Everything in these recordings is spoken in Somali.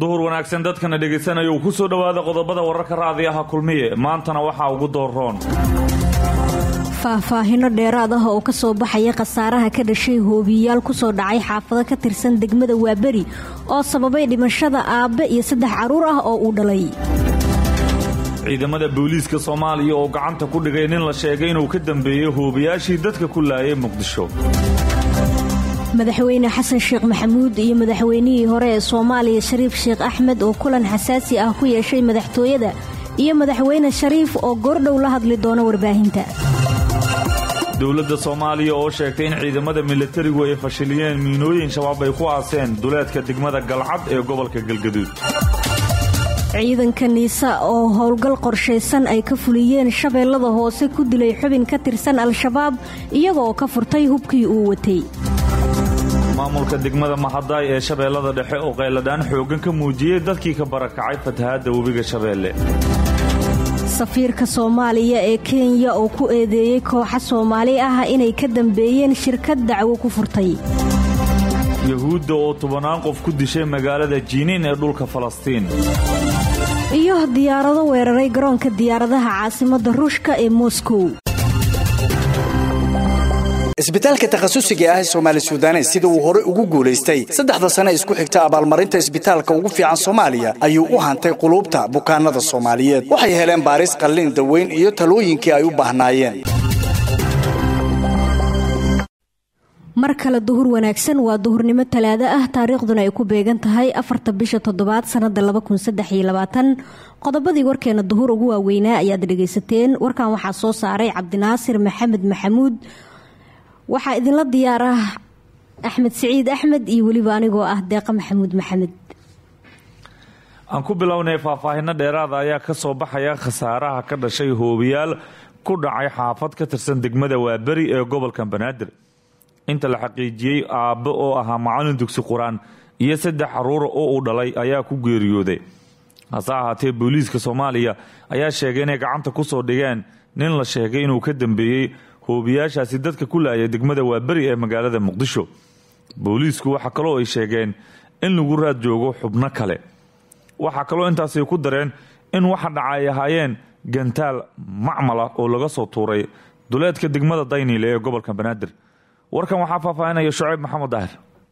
duhur wanaagsan dadkana dhegaysanaya uu ku soo dhowaada qodobada wararka raadiyaha kulmiye maantana waxaa ugu dooroon faahfaahino dheeraad ah oo ka soo baxaya khasaaraha ka dhashay hoobiyayaal ku soo dhacay xaafado ka tirsan degmada waaberi oo sababay dhimashada aabbe iyo saddex carruur ah oo uu dhalay ciidamada booliiska soomaaliya oo gacanta ku dhigay nin la sheegay inuu ka dambeeyey hoobiyaashii dadka ku laayay muqdisho madaxweyne xasan sheekh maxamuud iyo madaxweynihii hore ee soomaaliya shariif sheekh axmed oo kulan xasaasi ah ku yeeshay madaxtooyada iyo madaxweyne shariif oo goordhow la hadli doona warbaahinta dowladda soomaaliya oo sheegtay in ciidamada milatarigu ay fashiliyeen miinooyin shabaab ay ku aaseen duleedka degmada galcad ee gobolka galgaduud ciidanka niisa oo howlgal qorshaysan ay ka fuliyeen shabeellada hoose ku dilay xubin ka tirsan al-shabaab iyagoo ka furtay hubkii uu watay maamulka degmada mahadaay ee shabeellada dhexe oo qayladhaan xooggan ka muujiyey dadkii ka barakacay fatahaadda webiga shabeelle safiirka soomaaliya ee kenya oo ku eedeeyey kooxa soomaali ah inay ka dambeeyeen shirkad dacwo ku furtay yahuudda oo tobannaan qof ku dishay magaalada jiiniin ee dhulka falastiin iyo diyaarado weeraray garoonka diyaaradaha caasimadda ruushka ee moskow isbitaalka takhasusiga ah ee soomaali sudanes sida uu horey ugu guulaystay saddexda sane isku xigta abaalmarinta isbitaalka ugu fiican soomaaliya ayuu u hantay quluubta bukaanada soomaaliyeed waxay heleen baaris qalliin daweyn iyo talooyinkii ay u baahnaayeen mar kale duhur wanaagsan waa duhurnimo talaado ah taariikhduna ay ku beegan tahay afarta bisha toddobaad sannada qodobadii warkeena duhur ugu waaweynaa ayaad dhegaysateen warkan waxaa soo saaray cabdinaasir maxamed maxamuud waxaa idinla diyaar ah axmed siciid axmed iyo weliba anigoo ah deeqa maxamuud maxamed aan ku bilownay faahfaahino dheeraada ayaa ka soo baxaya khasaaraha ka dhashay hoobiyaal ku dhacay xaafad ka tirsan degmada waaberi ee gobolka banaadir inta la xaqiijiyey aabbe oo ahaa macallin dugsi qur-aan iyo saddex caruura oo uu dhalay ayaa ku geeriyooday hase ahaatee booliiska soomaaliya ayaa sheegay inay gacanta ku soo dhigeen nin la sheegay inuu ka dambeeyey hoobiyaashaasi dadka ku laaya degmada waaberi ee magaalada muqdisho booliisku waxaa kaloo ay sheegeen in lagu raad joogo xubno kale waxaa kaloo intaasay ku dareen in waxa dhaca ay ahaayeen gantaal macmala oo laga soo tuuray duleedka degmada dayniile ee gobolka banaadir warkan waxaa faahfaahinaya shucayb maxamed daahir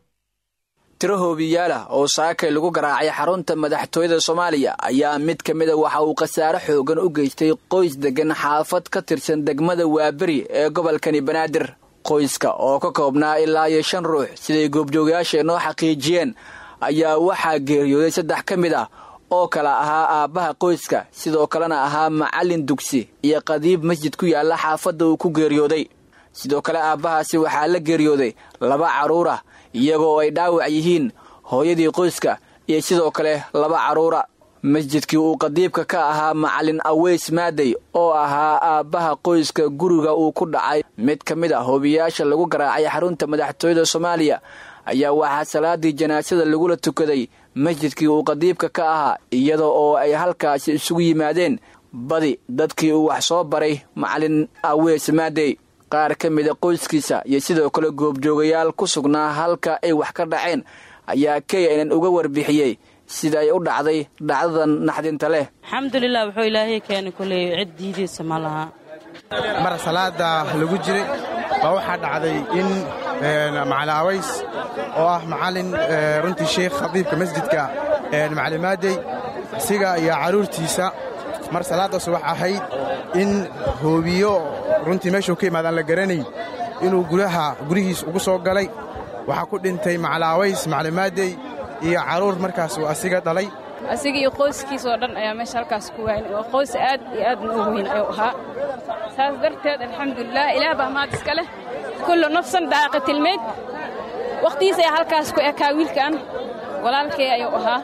tiro hoobiyaalah oo saakay lagu garaacay xarunta madaxtooyada soomaaliya ayaa mid ka mida waxa uu khasaare xoogan u geystay qoys degan xaafad ka tirsan degmada waaberi ee gobolkani banaadir qoyska oo ka koobnaa ilaa iyo shan ruux siday goobjoogayaasha noo xaqiijiyeen ayaa waxaa geeriyooday saddex ka mid ah oo kala ahaa aabbaha qoyska sidoo kalena ahaa macallin dugsi iyo qadiib masjid ku yaalla xaafadda uu ku geeriyooday sidoo kale aabbahaasi waxaa la geeriyooday laba carruur ah iyagoo ay dhaawac yihiin hooyadii qoyska iyo sidoo kale laba carruura masjidkii uu qadiibka ka ahaa macallin aweys maadey oo ahaa aabbaha qoyska guriga uu ku dhacay mid ka mid a hoobiyaasha lagu garaacay xarunta madaxtooyada soomaaliya ayaa waxaa salaadii janaasada lagula tukaday masjidkii uu qadiibka ka ahaa iyada oo ay halkaasi isugu yimaadeen badi dadkii uu wax soo baray macallin aweys maadey qaar ka mida qoyskiisa iyo sidoo kale goobjoogayaal ku sugnaa halka ay wax ka dhaceen ayaa knn uga warbixiyey sida ay u dhacday dhacdadan naxdinta leh alxamdulilah wuxuu ilaahay keenay koley cid diidiisa ma laha mar salaada lagu jiray baa waxaa dhacday in macalin aways oo ah macallin runtii sheekh khadiibka masjidka macalimaadey isiga iyo carruurtiisa mar salaaddaas wax ahayd in hoobiyo runtii meeshuu ka imaadaan la garanayn inuu gudaha gurihiis ugu soo galay waxaa ku dhintay macalaaways macalimaadey iyo carruur markaas uu asiga dhalay asiga iyo qoyskiis oo dhan ayaa meesha halkaas ku waayn oo qoys aad iyo aadna u weyn ayuu ahaa saas darteed alxamdulilah ilaah baa maad iska leh kullu nafsan daaqatilmeyd wakhtigiis ayaa halkaas ku ekaa wiilkan walaalkay ayuu ahaa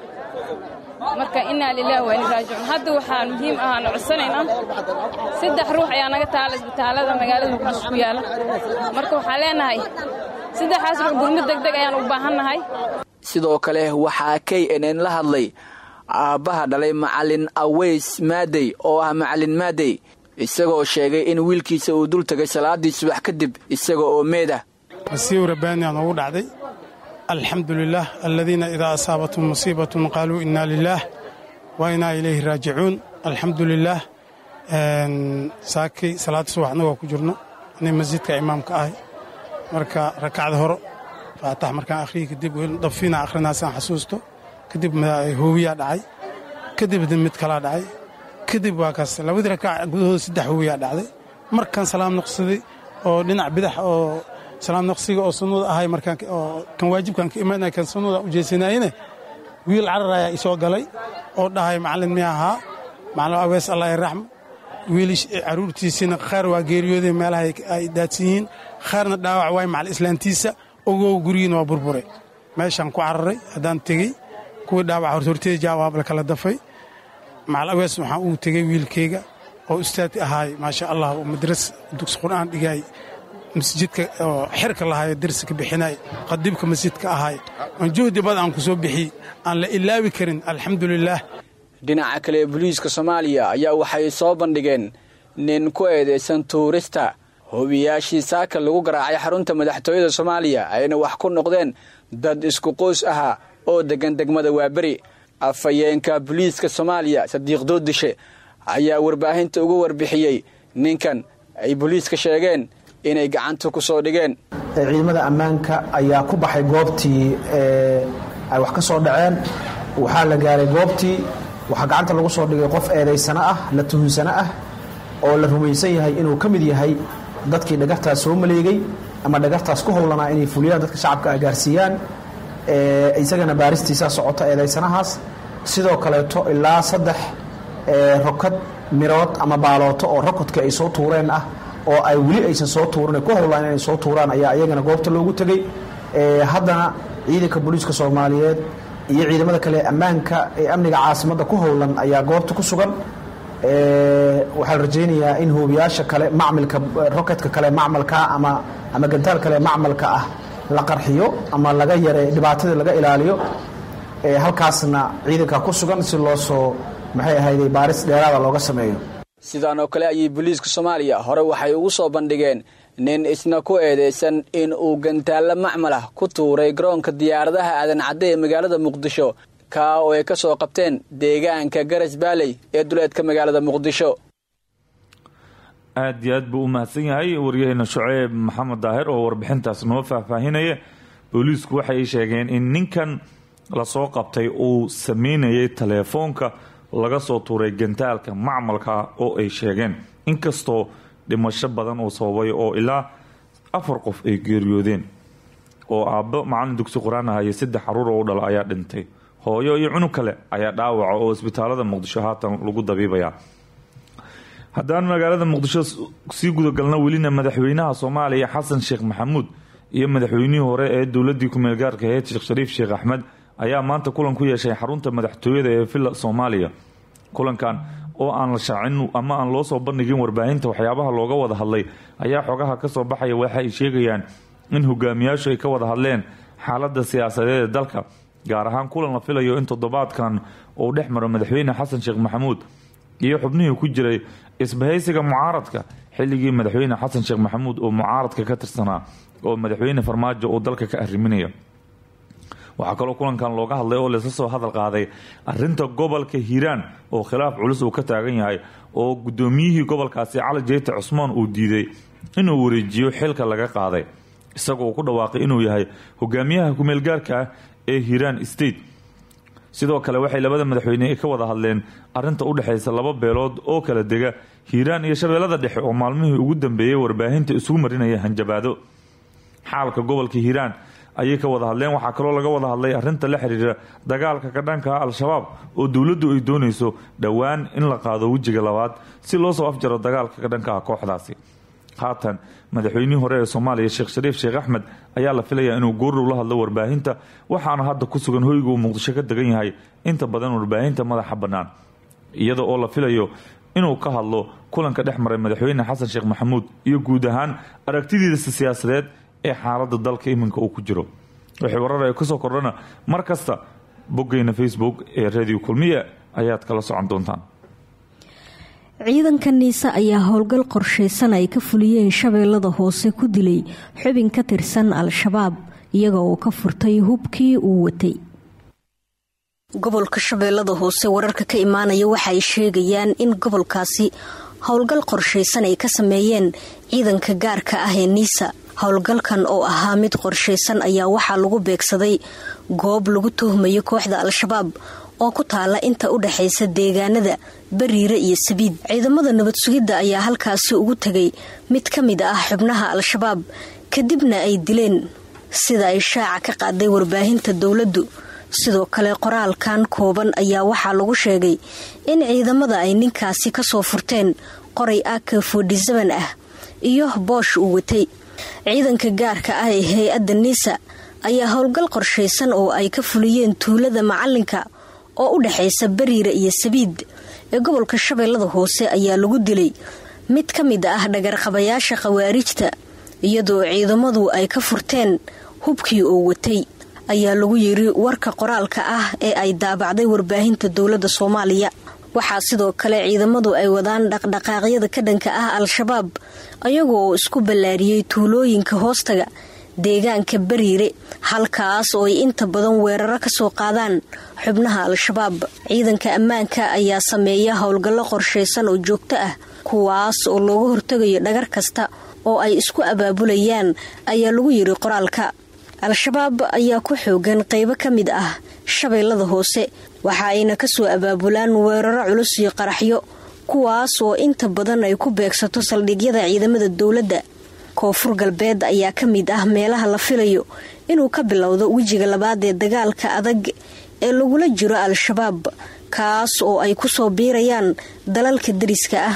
marka innaa lilaah wa inna raajicuun hadda waxaan muhiim ahaan codsanaynaa saddex ruux ayaa naga taala isbitaallada magaalada muqdisho ku yaalla marka waxaan leenahay saddexaas ruux gurmud degdeg ayaan u baahannahay sidoo kale waxaa k n n la hadlay aabbaha dhalay macallin aweys maadey oo ah macallin maadey isagoo sheegay in wiilkiisa uu dul tegay salaadii subax kadib isaga oo meeda masiiw rabbaaniyaa noogu dhacday alxamdu lilah aladiina idaa asaabathum musiibatun qaaluu inaa lilaah wa inaa ilayhi raajicuun alxamdu lilaah saakay salaada subaxna waa ku jirno nin masjidka imaamka ahay marka rakacda horo faatax markaan akhriyi kadib dabfiina akhrinaasaan xasuusto kadib hoowiyaa dhacay kadib mid kalaa dhacay kadib waa kaas labadii rakac gudahooda saddex hoowiyaa dhacday markaan salaam noqsaday oo dhinac bidax oo salaam noqsiga oo sunnada ahay markaan kan waajibkan ka imaanaya kan sunnada u jeesanaayene wiil carar ayaa isoo galay oo dhahay macallin mi ahaa macallin awees allah raxma wiilish caruurtiisiina khaar waa geeriyooday meelaha ay daadsan yihiin khaarna dhaawac waay macal islaantiisa ogow gurigiina waa burbure meeshaan ku cararay haddaan tegey kuwii dhaawac hortorteeda jaawaab la kala dafay macal awees waxaan uu tegey wiilkayga oo ustaad ahaay maasha allah oo madras dugsi qur'aan dhigaay masjidka oo xirka lahaay darsi ka bixinaay qadiibka masjidka ahaay oon juhdi bad aan ku soo bixiyey aan la ilaawi karin alxamdulilaah dhinaca kale booliiska soomaaliya ayaa waxay soo bandhigeen nin ku eedaysan tuurista hobiyaashii saaka lagu garaacay xarunta madaxtooyada soomaaliya ayna wax ku noqdeen dad isku qoys ahaa oo deggan degmada waaberi afhayeenka booliiska soomaaliya sadiiq doodishe ayaa warbaahinta uga warbixiyey ninkan ay booliiska sheegeen inay gacanta ku soo dhigeen ciidamada ammaanka ayaa ku baxay goobtii ay wax ka soo dhaceen waxaa la gaaray goobtii waxaa gacanta lagu soo dhigay qof eedaysano ah la tuhunsano ah oo la rumaysan yahay inuu ka mid yahay dadkii dhagartaas soo maleegay ama dhagartaas ku howlanaa inay fuliyaan dadka shacabka ay gaarsiiyaan isagana baaristiisaa socota eedaysanahaas sidoo kaleeto ilaa saddex rokad mirood ama baalooto oo rokodka ay soo tuureen ah oo ay weli aysan soo tuuran ku howlaan inay soo tuuraan ayaa iyagana goobta loogu tegey haddana ciidanka booliiska soomaaliyeed iyo ciidamada kale ammaanka ee amniga caasimadda ku howlan ayaa goobta ku sugan waxaa la rajaynayaa in hoobiyaasha kale macmilka roketka kale macmalka ama ama gantaal kale macmalka ah la qarxiyo ama laga yare dhibaatada laga ilaaliyo halkaasna ciidanka ku sugan si loo soo maxay ahayday baaris dheeraada looga sameeyo sidaan oo kale ayay booliiska soomaaliya hore waxay ugu soo bandhigeen nin isna ku eedaysan in uu gantaallo macmal ah ku tuuray garoonka diyaaradaha aadan cadde ee magaalada muqdisho kaa oo ay ka soo qabteen deegaanka garas baaley ee duleedka magaalada muqdisho aad iyo aad buu u mahadsan yahay waryaheena shuceyb maxamed daahir oo warbixintaas noo faahfaahinaya booliisku waxay sheegeen in ninkan lasoo qabtay uu sameynayay taleefoonka laga soo tuuray gantaalka macmalka oo ay sheegeen inkastoo dhimasho badan uu sababay oo ilaa afar qof ay geeriyoodeen oo aabbo macalin dugsi qur-aan aha iyo saddex caruur oo u dhala ayaa dhintay hooyo iyo cunug kale ayaa dhaawaca oo isbitaalada muqdisho haatan lagu dabiibayaa haddaan magaalada muqdisho sii gudagalna welina madaxweynaha soomaaliya xasan sheekh maxamuud iyo madaxweynihii hore ee dowladii ku meelgaarka aheyd sheekh shariif sheekh axmed ayaa maanta kulan ku yeeshay xarunta madaxtooyada ee villa soomaaliya kulankan oo aan la shaacin ama aan loo soo bandhigin warbaahinta waxyaabaha looga wada hadlay ayaa xogaha kasoo baxaya waxa ay sheegayaan in hogaamiyaashu ay ka wada hadleen xaalada siyaasadeed ee dalka gaar ahaan kulan la filayo in toddobaadkan uu dhex maro madaxweyne xasan sheekh maxamuud iyo xubnihii ku jiray isbahaysiga mucaaradka xilligii madaxweyne xasan sheekh maxamuud oo mucaaradka ka tirsanaa oo madaxweyne farmaajo uu dalka ka arriminaya waxaa kaloo kulankan looga hadlay oo laysla soo hadal qaaday arinta gobolka hiiraan oo khilaaf culus uu ka taagan yahay oo gudoomiyihii gobolkaasi cali jeyte cusmaan uu diiday inuu wareejiyo xilka laga qaaday isagoo ku dhawaaqay inuu yahay hogaamiyaha kumeelgaarka ah ee hiiraan state sidoo kale waxay labada madaxweyne ka wada hadleen arinta u dhexaysa laba beelood oo kala dega hiiraan iyo shabeellada dhexe oo maalmihii ugu dambeeyey warbaahinta isugu marinaya hanjabaado xaalka gobolka hiiraan ayay ka wada hadleen waxaa kaloo laga wada hadlay arinta la xiriira dagaalka ka dhanka ah al-shabaab oo dowladdu ay doonayso dhowaan in la qaado wejiga labaad si loo soo afjaro dagaalka ka dhanka ah kooxdaasi haatan madaxweynihii hore ee soomaaliya sheekh shariif sheekh axmed ayaa la filayaa inuu goordhow la hadlo warbaahinta waxaana hadda ku sugan hoyga uu muqdisho ka degan yahay inta badan warbaahinta madaxa bannaan iyada oo la filayo inuu ka hadlo kulanka dhex maray madaxweyne xasan sheekh maxamuud iyo guud ahaan aragtidiisa siyaasadeed ee xaalada dalka iminka uu ku jiro wixii warar ay kusoo kordhana mar kasta boggeyna facebook ee radio kulmiya ayaad kala socon doontaan ciidanka niise ayaa howlgal qorshaysan ay ka fuliyeen shabeellada hoose ku dilay xubin ka tirsan al-shabaab iyaga oo ka furtay hubkii uu watay gobolka shabeellada hoose wararka ka imaanaya waxa ay sheegayaan in gobolkaasi howlgal qorshaysan ay ka sameeyeen ciidanka gaarka ah ee niisa howlgalkan oo ahaa mid qorshaysan ayaa waxaa lagu beegsaday goob lagu tuhmayo kooxda al-shabaab oo ku taala inta u dhexaysa deegaanada bariire iyo sabiid ciidamada nabad sugidda ayaa halkaasi ugu tegay mid ka mid ah xubnaha al-shabaab kadibna ay dileen sida ay shaaca ka qaaday warbaahinta dowladdu sidoo kale qoraalkan kooban ayaa waxaa lagu sheegay in ciidamada ay ninkaasi kasoo furteen qoray ak fordisaban ah iyo boosh uu watay ciidanka gaarka ah ee hay-adda niisa ayaa howlgal qorshaysan oo ay ka fuliyeen tuulada macalinka oo u dhexaysa bariira iyo sabiid ee gobolka shabeellada hoose ayaa lagu dilay mid ka mid ah dhagarqabayaasha khawaarijta iyadoo ciidamadu ay ka furteen hubkii oo watay ayaa lagu yiri warka qoraalka ah ee ay daabacday warbaahinta dowladda soomaaliya waxaa sidoo kale ciidamadu ay wadaan dhaqdhaqaaqyada ka dhanka ah al-shabaab ayagoo isku ballaariyey tuulooyinka hoostaga deegaanka bariire halkaas oo ay inta badan weeraro ka soo qaadaan xubnaha al-shabaab ciidanka ammaanka ayaa sameeya howlgallo qorshaysan oo joogto ah kuwaas oo looga hortegayo dhagar kasta oo ay isku abaabulayaan ayaa lagu yiri qoraalka al-shabaab ayaa ku xoogan qaybo ka mid ah shabeellada hoose waxa ayna kasoo abaabulaan weeraro culus iyo qaraxyo kuwaas oo inta badan ay ku beegsato saldhigyada ciidamada dowladda koonfur galbeed ayaa ka mid ah meelaha la filayo inuu ka bilowdo wejiga labaad ee dagaalka adag ee lagula jiro al-shabaab kaas oo ay kusoo biirayaan dalalka dariska ah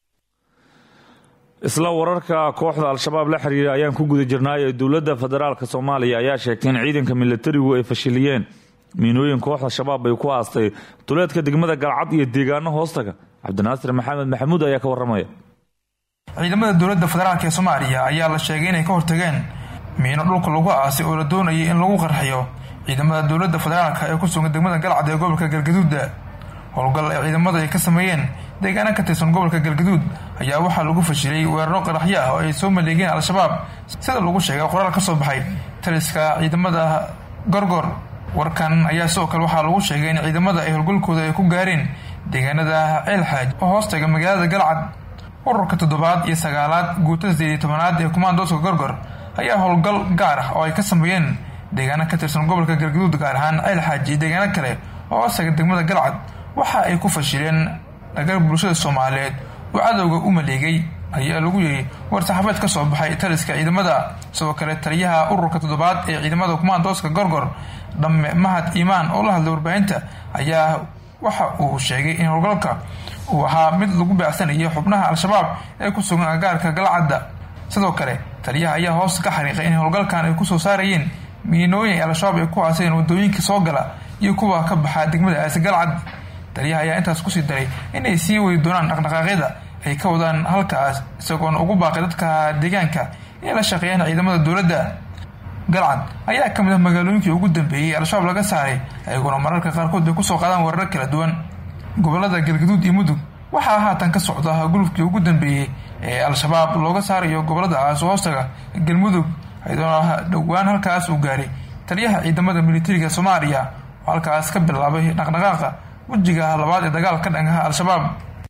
isla wararka kooxda al-shabaab la xiriira ayaan ku guda jirnaay ee dowladda federaalk soomaaliya ayaa sheegtay in ciidanka milatarigu ay fashiliyeen miinooyin kooxda shabaab ay ku aastay duleedka degmada galcad iyo deegaano hoostaga cabdinaasir maxamed maxamuud ayaa ka waramaya ciidamada dowladda federaalk ee soomaaliya ayaa la sheegay inay ka hortageen miino dhulka lagu aasay oo la doonayay in lagu qarxiyo ciidamada dowladda federaalk ee ku sugan degmada galcad ee gobolka galgaduuda howlgal ay ciidamada ay ka sameeyeen deegaana ka tirsan gobolka galgaduud ayaa waxaa lagu fashilay weeraro qaraxyo ah oo ay soo maleegeen al-shabaab sida lagu sheegay qoraal ka soo baxay taliska ciidamada gorgor warkan ayaa sidoo kale waxaa lagu sheegay in ciidamada ay howlgalkooda ay ku gaareen deegaanada ceelxaaj oo hoostaga magaalada galcad ururka toddobaad iyo sagaalaad guutada sideed iyo tobanaad ee kumaandooska gorgor ayaa howlgal gaar ah oo ay ka sameeyeen deegaana ka tirsan gobolka galgaduud gaar ahaan ceelxaaj iyo deegaano kale oo hoostaga degmada galcad waxa ay ku fashileen dhagar bulshada soomaaliyeed oo cadowga u maleegay ayaa lagu yiri war-saxaabeed ka soo baxay taliska ciidamada sidoo kale taliyaha ururka toddobaad ee ciidamada kumaandooska gorgor dhamme mahad iimaan oo la hadlay warbaahinta ayaa waxa uu sheegay in howlgalka uu ahaa mid lagu beecsanayay xubnaha al-shabaab ee ku sugan agaarka galcadda sidoo kale taliyaha ayaa hoos ka xariiqay in howlgalkan ay kusoo saarayeen miinooyin ay al-shabaab ay ku aaseen wadooyinka soo gala iyo kuwa ka baxa degmada aasi galcad taliyaha ayaa intaas kusii daray inay sii wadi doonaan dhaqdhaqaaqyada ay ka wadaan halkaas isagoona ugu baaqay dadka deegaanka inay la shaqeeyaan ciidamada dowladda galcad ayaa ka mid ah magaalooyinkii ugu dambeeyey al-shabaab laga saaray ayagoona mararka qaarkood ay kusoo qaadaan weerar kala duwan gobolada galgaduud iyo mudug waxaa haatan ka socda gulufkii ugu dambeeyey ee al-shabaab looga saarayo goboladaas hoostaga galmudug ayadoona dhowaan halkaas uu gaaray taliyaha ciidamada militariga soomaaliya oo halkaas ka bilaabay dhaqdhaqaaqa wejiga labaad ee dagaal ka dhangaha al-shabaab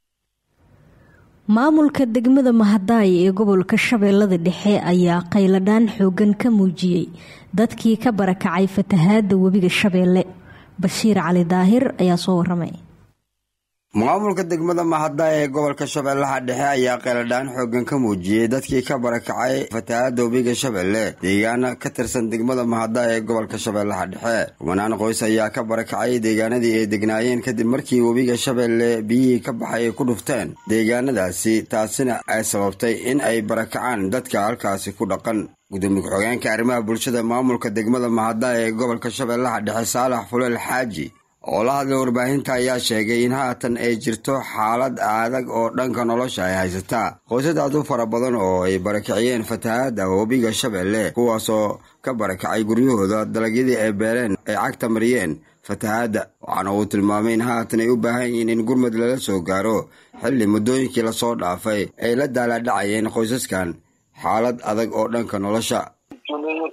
maamulka degmada mahadaay ee gobolka shabeellada dhexe ayaa qayladhaan xoogan ka muujiyey dadkii ka barakacay fatahaada webiga shabeelle bashiir cali daahir ayaa soo waramay maamulka degmada mahada ee gobolka shabeellaha dhexe ayaa qeeladhaan xoogan ka muujiyey dadkii ka barakacay fatahaada webiga shabeelle deegaana ka tirsan degmada mahada ee gobolka shabeellaha dhexe kumanaan qoys ayaa ka barakacay deegaanadii ay degnaayeen kadib markii webiga shabeelle biyihii ka baxay ay ku dhufteen deegaanadaasi taasina ay sababtay in ay barakacaan dadka halkaasi ku dhaqan gudoomiye ku-xogeenka arrimaha bulshada maamulka degmada mahada ee gobolka shabeellaha dhexe saalax fuleel xaaji oo la hadlay warbaahinta ayaa sheegay in haatan ay jirto xaalad adag oo dhanka nolosha ay haysataa qoysad aad u fara badan oo ay barakiciyeen fatahaada webiga shabeelle kuwaasoo ka barakacay guryahooda dalagyadii ay beereen ay cagta mariyeen fatahaadda waxaana uu tilmaamay in haatan ay u baahan yihiin in gurmud lala soo gaaro xilli muddooyinkii lasoo dhaafay ay la daalaadhacayeen qoysaskan xaalad adag oo dhanka nolosha tuulooyinka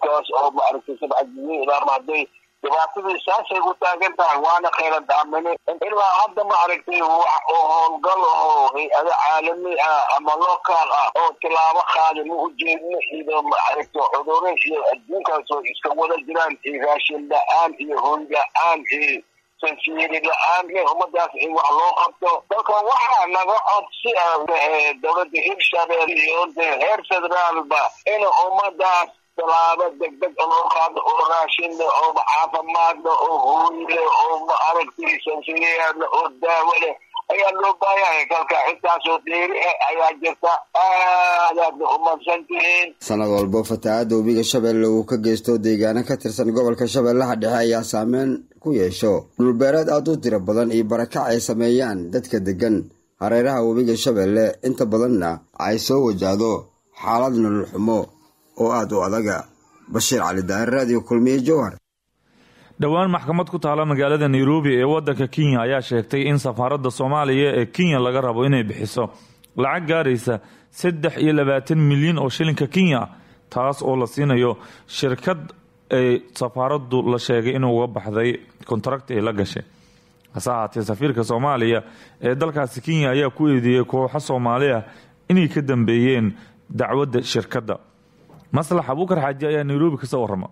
markaas oo maaragtay sabcadiyiin ilaama hadday dhibaatadii saasay u taagan tahay waana khayra daamine ilaa hadda maaragtay wax oo howlgal oo hay-ado caalami ah ama local ah oo tilaabo qaada ma ujeedno iyo maaragtay cuduro iyo adduunkaas oo iska wada jiraan iyo raashin la-aan iyo hoy la-aan iyo sansiiri la-aan ummadaas in wax loo qabto dalka waxaa naga codsi ah dowladda hirshabelle iyo heer federaalba in ummadaas talaabo degdeg loo qaado oo raashinle oo caafimaadle oo hooyle oo maaragtay sansiiriyaadle oo daawo leh ayaa loo baahanyahay kalka intaasoo dheeri ah ayaa jirta aadaadna umadsan tihiin sanad walbo fatahaadda webiga shabeelle uu ka geysto deegaano ka tirsan gobolka shabeellaha dhexe ayaa saameyn ku yeesho dhulbeereed aad u tiro badan iyo barakac ay sameeyaan dadka deggan hareeraha webiga shabeelle inta badanna ay soo wajahdo xaalad nolol xumo oo aad u adaga bashiir cali daahir raadiyo kulmiye jowhar dhowaan maxkamad ku taala magaalada nairobi ee wadanka kenya ayaa sheegtay in safaaradda soomaaliya ee kenya laga rabo inay bixiso lacag gaaraysa saddex iyo labaatan milyan oo shilinka kenya taas oo la siinayo shirkad ay safaaraddu la sheegay inuu uga baxday kontrakti ay la gashay hase ahaatee safiirka soomaaliya ee dalkaasi kenya ayaa ku eedeeyey kooxo soomaali ah inay ka dambeeyeen dacwadda shirkadda maslax abuukar xaaji ayaa nairobi kasoo warrama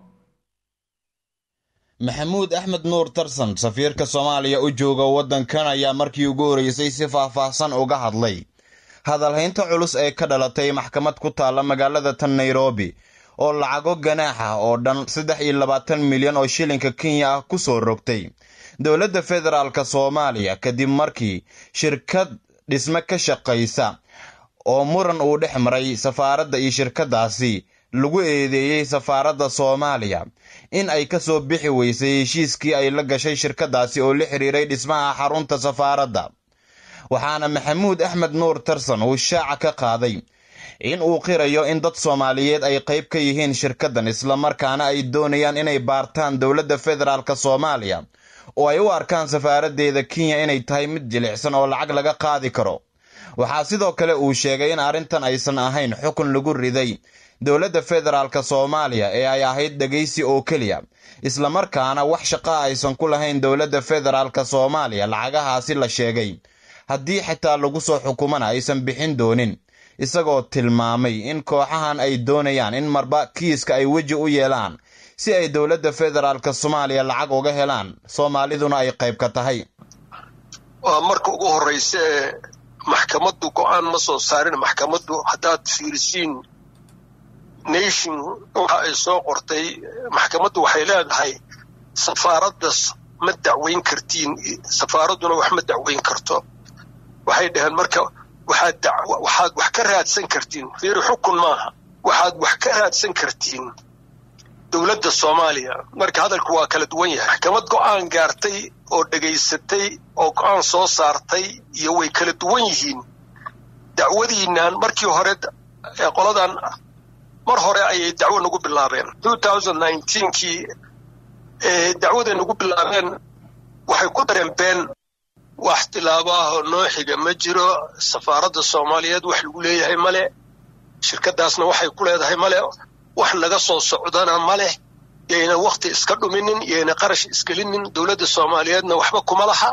maxamuud axmed nuur tarsan safiirka soomaaliya u jooga waddankan ayaa markii ugu horeysay si faahfaahsan uga hadlay hadalhaynta culus ee ka dhalatay maxkamad ku taalla magaalada tan nairobi oo lacago ganaax ah oo dhan saddex iyo labaatan milyan oo shilinka kenya ah ku soo rogtay dowladda federaalk soomaaliya kadib markii shirkad dhisme ka shaqaysa oo muran uu dhex maray safaaradda iyo shirkaddaasi lagu eedeeyey safaaradda soomaaliya in ay ka soo bixi weysay heshiiskii ay la gashay shirkaddaasi oo la xiriiray dhismaha xarunta safaaradda waxaana maxamuud axmed nuur tarsan uu shaaca ka qaaday in uu qirayo in dad soomaaliyeed ay qayb ka yihiin shirkaddan islamarkaana ay doonayaan inay baartaan dowladda federaalk soomaaliya oo ay u arkaan safaaraddeeda kenya inay tahay mid jilicsan oo lacag laga qaadi karo waxaa sidoo kale uu sheegay in arrintan aysan ahayn xukun lagu riday dowladda federaalk soomaaliya ee ay ahayd dhegaysi oo keliya islamarkaana wax shaqaa aysan ku lahayn dowladda federaalk soomaaliya lacagahaasi la sheegay haddii xitaa lagu soo xukumana aysan bixin doonin isagoo tilmaamay in kooxahan ay doonayaan in marba kiiska ay weji u yeelaan si ay dowladda federaalk soomaaliya lacag uga helaan soomaaliduna ay qayb ka tahay waa marka ugu horreysa ee maxkamaddu go-aan ma soo saarin maxkamaddu haddaad fiirisiin nation waxa ay soo qortay maxkamaddu waxay leedahay safaaraddas ma dacweyn kartiin safaaradduna wax ma dacweyn karto waxay dhaheen marka waxaad waxaad wax ka raadsan kartiin fiiri xukun maaha waxaad wax ka raadsan kartiin dowladda soomaaliya marka hadalku waa kala duwan yahay maxkamad go-aan gaartay oo dhegaysatay oo go-aan soo saartay iyo way kala duwan yihiin dacwadiinaan markii hore ee qoladan mar hore ayay dacwo nagu bilaabeen kii dacwaday nagu bilaabeen waxay ku dareen been wax tilaabaaho noo xiga ma jiro safaaradda soomaaliyeed wax lagu leeyahay male shirkaddaasna waxay ku leedahay male wax naga soo socdana ma leh yayna wakhti iska dhuminin yayna qarash isgelinin dowladda soomaaliyeedna waxba kuma laha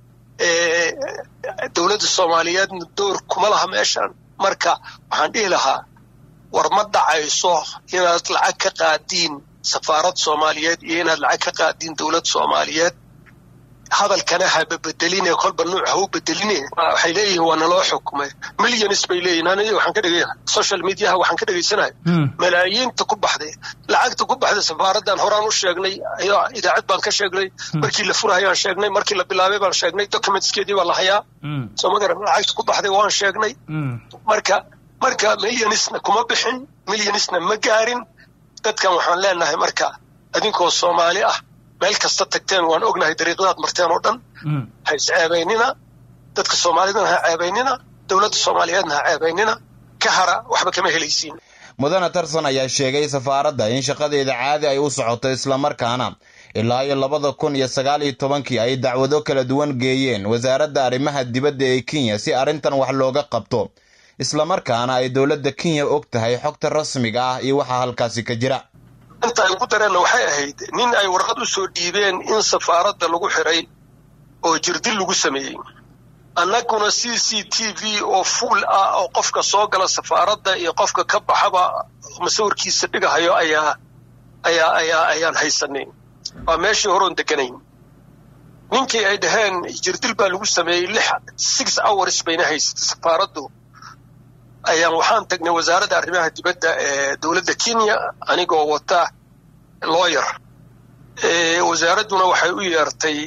dowladda soomaaliyeedna door kuma laha meeshan marka waxaan dhihi lahaa war ma dhacayso inaad lacag ka qaadiin safaarad soomaaliyeed iyo inaad lacag ka qaadiin dowlad soomaaliyeed hadalkana haba bedeline kolba nuuc ha u bedeline waxay leeyihiin waa naloo xukumay millions bay leeyihin aniga waxaan ka dhegay social mediaha waxaan ka dhegaysanahay malaayiinta ku baxday lacagta ku baxday safaaraddan horaan u sheegnay idaacad baan ka sheegnay markii la furahayaan sheegnay markii la bilaabay baan sheegnay documentskeedii baa la hayaa soo ma garan lacagta ku baxday waan sheegnay marka marka millionisna kuma bixin millionisna ma gaarin dadkan waxaan leenahay marka adinkoo soomaali ah meel kasta tagteen waan ognahay dariiqadaad marteen oo dhan ha isceebaynina dadka soomaalidana ha ceebaynina dowladda soomaaliyeedna ha ceebaynina ka hara waxba kama helaysiin mudane tarsan ayaa sheegay safaaradda in shaqadeeda caadi ay u socoto islamarkaana ilaa iyo labada kun iyo sagaal iyo tobankii ay dacwado kala duwan geeyeen wasaaradda arrimaha dibadda ee kenya si arrintan wax looga qabto islamarkaana ay dowladda kenya og tahay xogta rasmiga ah iyo waxa halkaasi ka jira inta ay ugu dareenna waxay ahayd nin ay warqad u soo dhiibeen in safaaradda lagu xiray oo jirdil lagu sameeyey annaguna c c t v oo fuul ah oo qofka soo gala safaaradda iyo qofka ka baxaba masawirkiisa dhigahayo ayaa ayaa ayaa ayaan haysanay waa meeshii horoon deganayn ninkii ay dhaheen jirdil baa lagu sameeyey lix six hours bayna haysatay safaaraddu ayaan waxaan tagnay wasaaradda arrimaha dibadda ee dowladda kenya anigoo wata lawyer wasaaradduna waxay u yeertay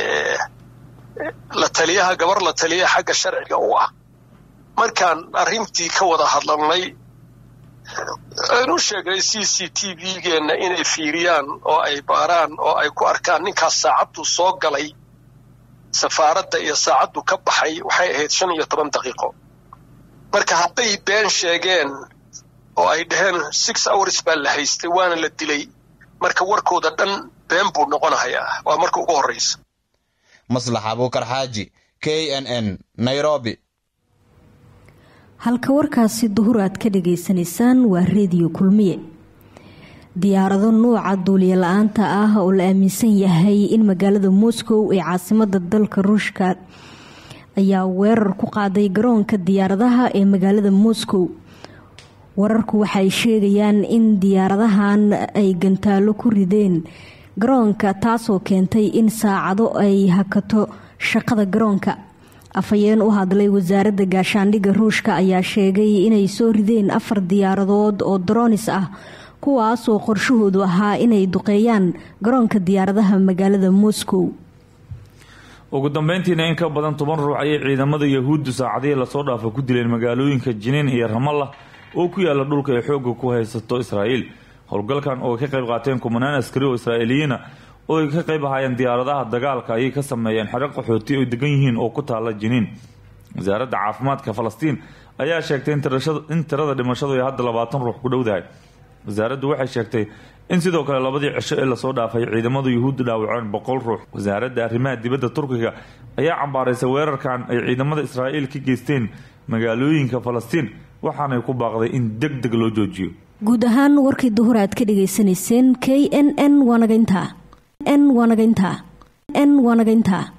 la taliyaha gabar la taliya xagga sharciga u ah markaan arrintii ka wada hadlanay aan u sheegnay c c t v-geenna inay fiiriyaan oo ay baaraan oo ay ku arkaan ninkaas saacaddu soo galay safaaradda iyo saacaddu ka baxay waxay ahayd shan iyo toban daqiiqo marka hadday been sheegeen oo ay dhaheen six hours baa la haystay waana la dilay marka warkooda dhan been buu noqonahayaa waa marka ugu horraysa maslax abuukar xaaji k n n nairobi halka warkaasi duhur aad ka dhagaysanaysaan waa reediyo kulmiye diyaarado nuuca duuliye la-aanta ah oo la aaminsan yahay in magaalada moscow ee caasimada dalka ruushka ayaa weerar ku qaaday garoonka diyaaradaha ee magaalada moscow wararku waxay sheegayaan in diyaaradahan ay gantaalo ku rideen garoonka taasoo keentay in saacado ay hakato shaqada garoonka afhayeen u hadlay wasaaradda gaashaandhigga ruushka ayaa sheegay inay soo rideen afar diyaaradood oo daroonis ah kuwaasoo qorshahoodu ahaa inay duqeeyaan garoonka diyaaradaha magaalada moscow ugu dambeyntiina in ka badan toban ruux ayay ciidamada yahuuddu saacadihii lasoo dhaafa ku dileen magaalooyinka jiniin iyo ramallah oo ku yaala dhulka ay xoogga ku haysato israa'iil howlgalkan oo ay ka qayb qaateen kumanaan askari oo israa'iiliyiina oo ay ka qayb ahaayeen diyaaradaha dagaalka ayay ka sameeyeen xero qaxooti oy degan yihiin oo ku taala jiniin wasaaradda caafimaadka falastiin ayaa sheegtay in tirada dhimashadu ay hadda labaatan ruux ku dhowdahay wasaaraddu waxay sheegtay in sidoo kale labadii cisho ee lasoo dhaafay ciidamadu yuhuudda dhaawaceen boqol ruux wasaaradda arrimaha dibadda turkiga ayaa cambaaraysay weerarkan ay ciidamada israa'iil ka geysteen magaalooyinka falastiin waxaanay ku baaqday in deg deg loo joojiyo guud ahaan warkii duhur aad ka dhagaysanayseen k n n waanagaynta n waanagaynta n waanagaynta